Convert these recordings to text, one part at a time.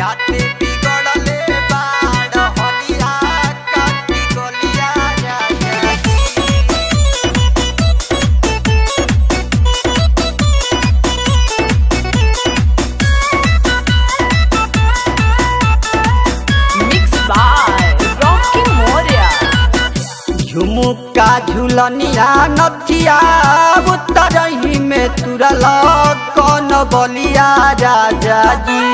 राते बिगड़ले बाड़ हलिया काटी गलिया राजा जी Mixed by Rocky Moria. झुमुका झुलनिया नथिया उतरही में तुरल कौन बलिया राजा जी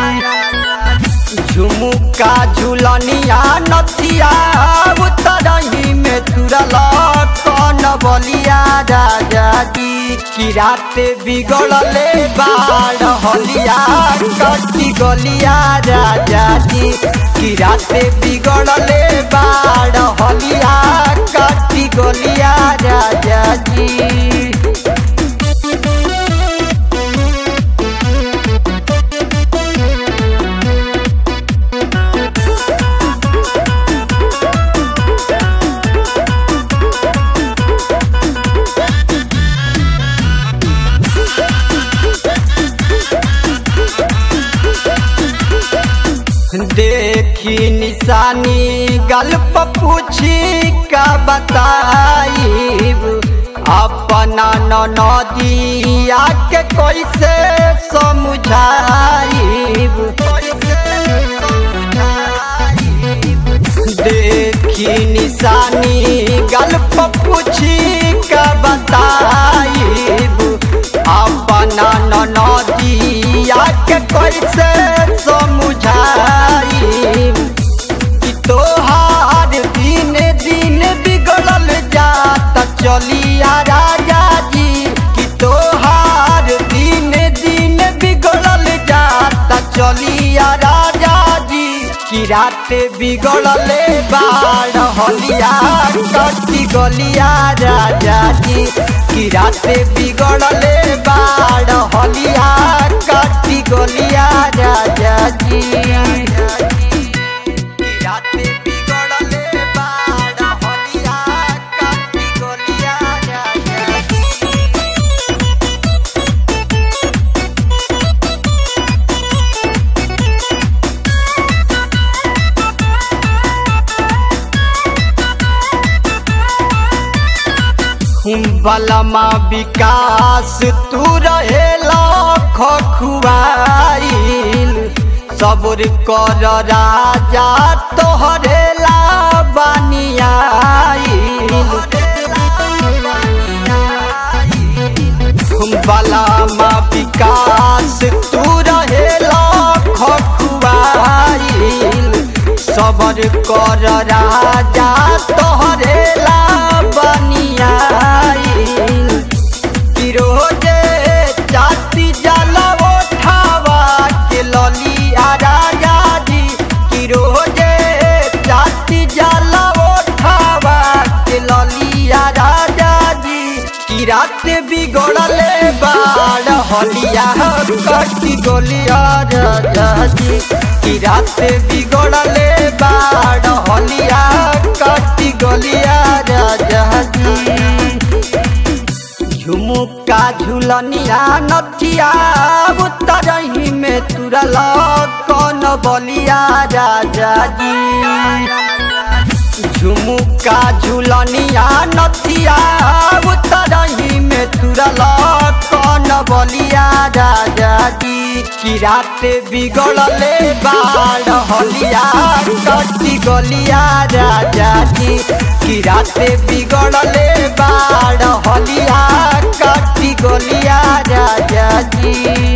झुमुका झुलनिया नथिया उतरही में तुरल कौन बलिया राजा जी की रात बिगड़ले बाड़ हलिया कटी गलिया राजा जी की रात बिगड़ले बाड़ हलिया कटी गलिया राजा जी देखी निशानी गल्प पूछी का बताइब अपना नदिया के कैसे समझाइब देखी निशानी गल्प पूछी का बताइब अपना नदिया के कैसे समझाइब कि तोहार दिन दिन बिगड़ल जात चलिया राजा जी कि तोहार दिन दिन बिगड़ल जात चलिया राजा जी कि रात बिगड़ले बाड़ हलिया कटी गलिया राजा जी कि रात बिगड़ले बाड़ हलिया कटी गलिया राजा जी राते बिगड़ले बाड़ हलिया काटी गलिया राजा बलमा विकास तू रहेला खखुआइल सबुर कर राजा तोहरेला बानियाइल बलमा विकास तू रहेला खखुआइल सबर कर राजा तोहरेला बनियाइल फिरोजे जाति जला उठावा के ललिया राजा जी फिरोजे जाति जला उठावा के ललिया राजा जी की रात बिगड़ले बाड़ हलिया कटी गोलिया राजा जी की रात बिगड़ले बाड़ हलिया कटी गोलिया राजा जी झुमुका झुलनिया नथिया उतरही में तुरल कौन बलिया राजा जी झुमुका झुलनिया नथिया उतरही में तुरल कौन बलिया राजा जी की रात बिगड़ले बाड़ हलिया कटी गलिया राजा जी की रात बिगड़ले बाड़ हलिया कटी गलिया राजा जी